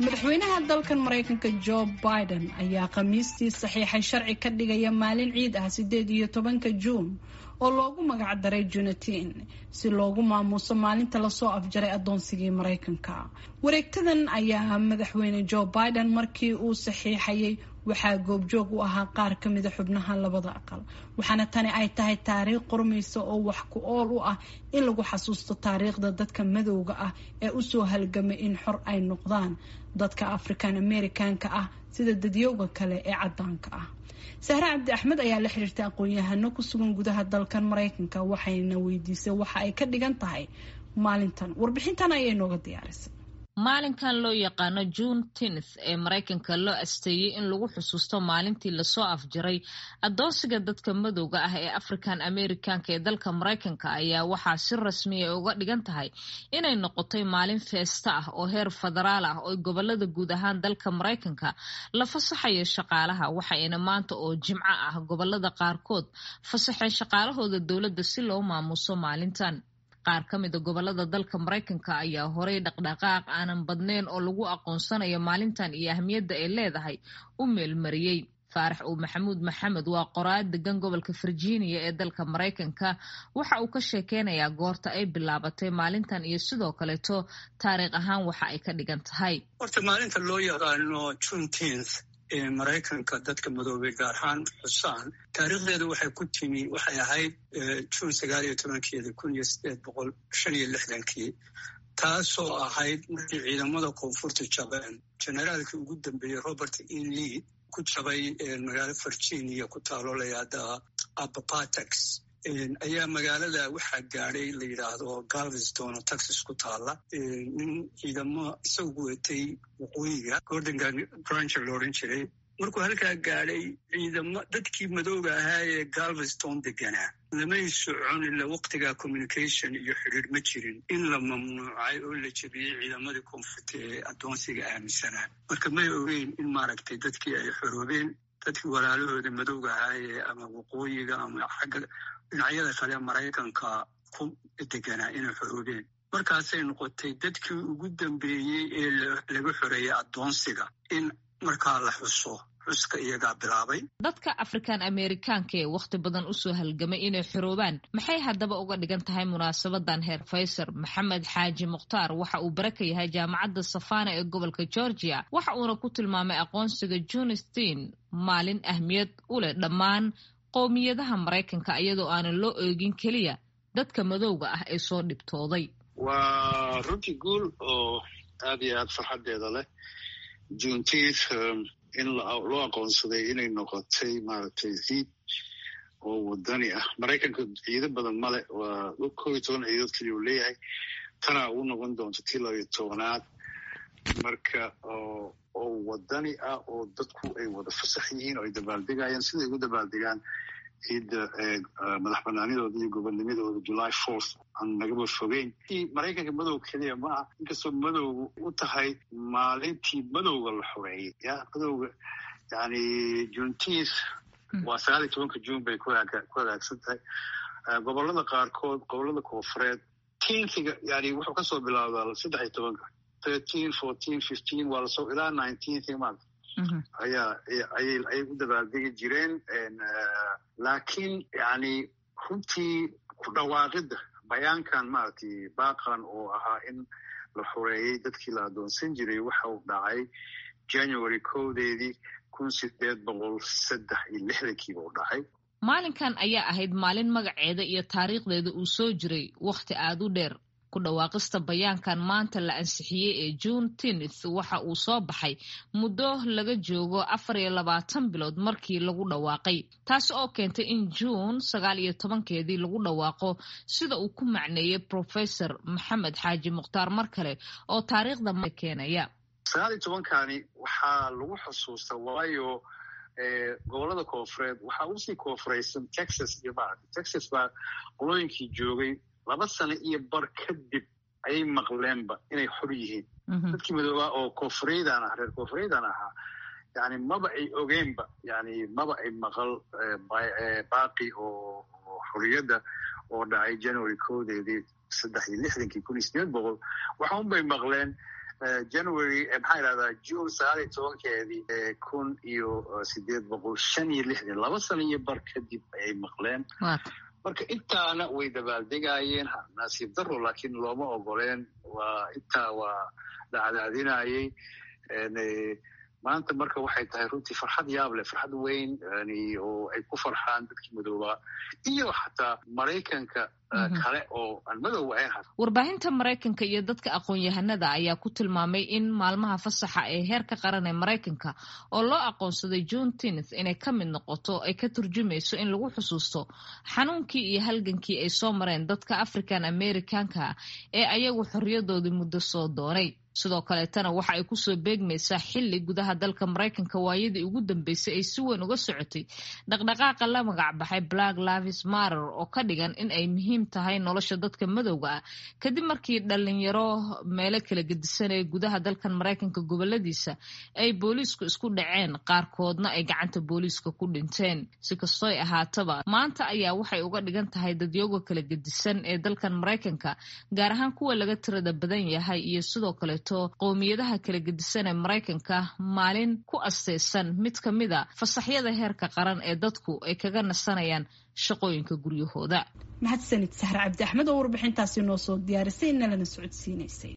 madaxweynaha dalkan maraykanka jo biden ayaa khamiistii saxiixay sharci ka dhigaya maalin ciid ah sideed iyo tobanka juun oo loogu magac daray junatin si loogu maamuuso maalinta lasoo afjaray adoonsigii maraykanka wareegtadan ayaa madaxweyne jo biden markii uu saxiixayay waxaa goobjoog u ahaa qaar ka mida xubnaha labada aqal waxaana tani ay tahay taariikh qormaysa oo wax ku ool u ah in lagu xasuusto taariikhda dadka madowga ah ee usoo halgamay in xor ay noqdaan dadka african americanka ah sida dadyowga kale ee cadaanka ah sahre cabdi axmed ayaa la xiriirtay aqoon-yahano ku sugan gudaha dalkan maraykanka waxayna weydiisay waxa ay ka dhigan tahay maalintan warbixintan ayay nooga diyaarisay maalinkan loo yaqaano june tenth ee maraykanka loo asteeyey in lagu xusuusto maalintii lasoo afjaray adoonsiga dadka madowga ah ee african americanka ee dalka maraykanka ayaa waxaa si rasmiya uga dhigan tahay inay noqotay maalin feesta ah oo heer federaal ah oo gobolada guud ahaan dalka maraykanka la fasaxayo shaqaalaha waxayna maanta oo jimco ah gobolada qaarkood fasaxeen shaqaalahooda dowladda si loo maamuuso maalintan qaar ka mida gobolada dalka maraykanka ayaa horey dhaqdhaqaaq aanan badnayn oo lagu aqoonsanayo maalintan iyo ahmiyadda ay leedahay u meelmariyey faarax uu maxamuud maxamed waa qoraad degan gobolka virginia ee dalka maraykanka waxa uu ka sheekeynayaa goorta ay bilaabatay maalintan iyo sidoo kaleeto taariikh ahaan waxa ay ka dhigan tahay horta maalinta loo yaqaano juneteenth ee maraykanka dadka madoobay gaar ahaan xusaan taariikhdeedu waxay ku timi waxay ahayd juun sagaal iyo tobankeeda kun iyo sideed boqol shan iyo lixdankii taasoo ahayd markii ciidamada koonfurta jabeen generaalkii ugu dambeeyey robert e lee ku jabay magaalo virginia ku taalo layahda abapatex ayaa magaalada waxaa gaadhay la yidhaahdo galveston oo texas ku taala nin ciidamo isagu watay waqooyiga gordon granger la odhan jiray markuu halkaa gaadhay ciidamo dadkii madooga ahaa ee galveston deganaa lamay socon ila waqtiga communication iyo xidhiir ma jirin in la mamnuucay oo la jebiyey ciidamadii koonfurta ee addoonsiga aaminsanaa marka may ogeyn in maaragtay dadkii ay xoroobeen dadkii walaalahooda madowga ahaayee ama waqooyiga ama xagga dhinacyada kale maraykanka ku deganaa inay xoroobeen markaasay noqotay dadkii ugu dambeeyey ee laga xoreeyey addoonsiga in markaa la xuso xuska iyagaa bilaabay dadka african amerikaanka ee wakhti badan usoo halgamay inay xoroobaan maxay haddaba uga dhigan tahay munaasabadan heer faysar maxamed xaaji mukhtaar waxa uu bare ka yahay jaamacadda safana ee gobolka georgia waxa uuna ku tilmaamay aqoonsiga junistin maalin ahmiyad u leh dhammaan qowmiyadaha maraykanka iyadoo aanan loo eegin keliya dadka madowga ah ee soo dhibtooday waa runtii guul oo aad iyo aad farxadeeda leh juneteenth in loo aqoonsaday inay noqotay maaragtay ciid oo wadani ah maraykanka ciido badan male waa kob iyo toban ciidood keliya uu leeyahay tanaa uu noqon doonto tii labiyo tobanaad marka oo wadani ah oo dadku ay wada fasax yihiin oo ay dabaaldegayaan siday ugu dabaaldegaan ciidda madax banaanidooda iyo gobonnimadooda july fourth aan nagaba fogeyn maraykanka madow keliya ma ah inkastoo madowga u tahay maalintii madowga la xoreeyey ya madowga yani juneteenth waa sagaal iyo tobanka june bay ku hagaagsan tahay gobolada qaarkood gobolada koonfureed tenkiga yani wuxuu kasoo bilaabdaa saddex iyo tobanka thirteen fourteen fifteen waa lasoo ilaa nineteenth maarta ayaa ayay u dabaaldegi jireen laakiin yani runtii ku dhawaaqidda bayaankan maaragtay baaqan oo ahaa in la xoreeyey dadkii la addoonsan jiray waxa uu dhacay january kowdeedii kun sideed boqol saddex iyo lixdankiiba u dhacay maalinkan ayaa ahayd maalin magaceeda iyo taariikhdeeda uu soo jiray wakhti aada u dheer ku dhawaaqista bayaankan maanta la ansixiyey ee june tenth waxa uu soo baxay muddo laga joogo afar iyo labaatan bilood markii lagu dhawaaqay taasi oo keentay in juun sagaal iyo tobankeedii lagu dhawaaqo sida uu ku macneeyey professor maxamed xaaji mukhtaar mar kale oo taariikhda ma keenaya sagaal iyo tobankani waxaa lagu xusuusta waayo gobolada koonfureed waxaa usii koonfuraysan texas iyo maarata texas baa qolooyinkii joogay laba sano iyo bar kadib ayay maqleenba inay xor yihiin dadkii madoobaa oo koonfureydan ah reer koonfureydan ahaa yani maba ay ogeenba yani maba ay maqal baaqi oo xorriyadda oo dhacay january koodeedii saddex iyo lixdankii kun iyo sideed boqol waxa un bay maqleen january maxaa idhahdaa june sagaal iyo tobankeedii kun iyo sideed boqol shan iyo lixdan laba sano iyo bar kadib ayay maqleen marka intaana way dabaaldegayeen nasiib daro laakiin looma ogoleen waa intaa waa dhacdaadinayay maanta marka waxay tahay runtii farxad yaab leh farxad weyn oo ay ku farxaan dadkii madoobaa iyo xataa maraykanka kale oo aan madow ahayn warbaahinta maraykanka iyo dadka aqoon-yahanada ayaa ku tilmaamay in maalmaha fasaxa ee heerka qaran ee maraykanka oo loo aqoonsaday june tenth inay ka mid noqoto ay ka turjumayso in lagu xusuusto xanuunkii iyo halgankii ay soo mareen dadka african americanka ee ayagu xorriyadoodii muddo soo doonay sidoo kaleetana waxa ay kusoo beegmaysaa xilli gudaha dalka maraykanka waayadii ugu dambeysay ay si weyn uga socotay dhaqdhaqaaqa la magac baxay black lavis marer oo ka dhigan in ay muhiim tahay nolosha dadka madowga ah kadib markii dhalinyaro meelo kala gedisan ee gudaha dalkan maraykanka goboladiisa ay booliisku isku dhaceen qaarkoodna ay gacanta booliiska ku dhinteen si kastooy ahaataba maanta ayaa waxay uga dhigan tahay dadyooga kala gedisan ee dalkan maraykanka gaar ahaan kuwa laga tirada badan yahay iyo sidoo kale qowmiyadaha kala gedisan ee maraykanka maalin ku asteysan mid ka mid a fasaxyada heerka qaran ee dadku ay kaga nasanayaan shaqooyinka guryahooda mahadsanid sahre cabdi axmed oo warbixintaasi noo soo diyaarisay nalana socodsiinaysay